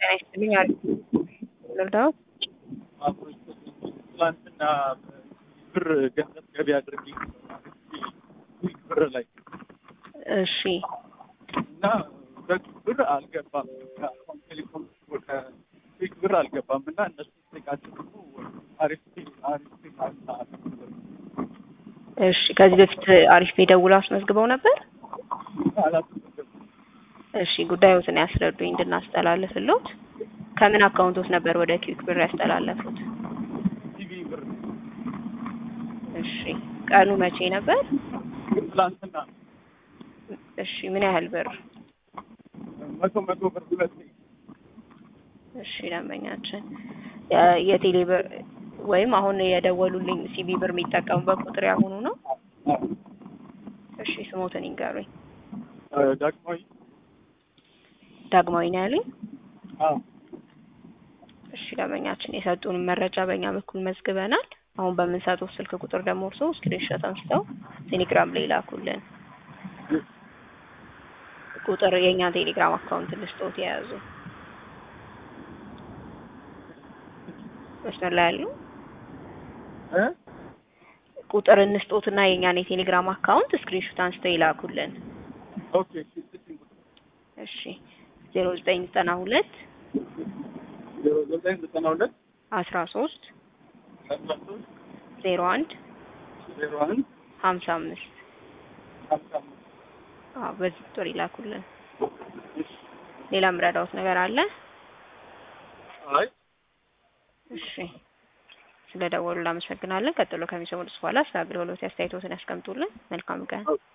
ጤና ይስጥልኝ። አሪፍ ልርዳዎት? ትላንትና ብር ገንዘብ ገቢ አድርጌ ኩዊክ ብር ላይ እሺ እና በኩዊክ ብር አልገባም። ከአሁን ቴሌኮም ወደ ኩዊክ ብር አልገባም እና እነሱ ስጠይቃቸው ደግሞ አሪፍ አሪፍ እሺ ከዚህ በፊት አሪፍ ፔ ደውለው አስመዝግበው ነበር? አላስመዘገብኩም። እሺ ጉዳዮትን ያስረዱኝ እንድናስተላልፍልዎት። ከምን አካውንቶት ነበር ወደ ኩዊክ ብር ያስተላለፉት? ቲቪ ብር እሺ ቀኑ መቼ ነበር? ትላንትና እሺ ምን ያህል ብር? መቶ መቶ ብር ሁለት እሺ ደንበኛችን የ- የቴሌ ብር ወይም አሁን የደወሉልኝ ሲቢ ብር የሚጠቀሙበት ቁጥር ያሁኑ ነው? እሺ ስሞትን ይንገሩኝ። ዳግማዊ ዳግማዊ ነው ያሉኝ? አዎ እሺ ደንበኛችን የሰጡንን መረጃ በእኛ በኩል መዝግበናል። አሁን በምንሰጡት ስልክ ቁጥር ደግሞ እርስዎ ስክሪንሾት አንስተው ቴሌግራም ላይ ላኩልን። ቁጥር የእኛን ቴሌግራም አካውንት ልስጦት የያዙ መስመር ላይ ያሉ እ ቁጥር እንስጦትና የእኛን የቴሌግራም አካውንት ስክሪንሾት አንስተው ይላኩልን። ኦኬ እሺ ስልክ ቁጥር እሺ ዜሮ ዘጠኝ ዘጠና ሁለት ዜሮ ዘጠኝ ዘጠና ሁለት አስራ ሶስት አስራ ሶስት ዜሮ አንድ ዜሮ አንድ ሀምሳ አምስት ሀምሳ አምስት አዎ በዚህ ቁጥር ይላኩልን። እሺ ሌላ ምረዳውት ነገር አለ? አይ እሺ ስለ ደወሉ እናመሰግናለን። ቀጥሎ ከሚሰሙት በኋላ ስለ አገልግሎት አስተያየቶትን ያስቀምጡልን። መልካም ቀን። ኦኬ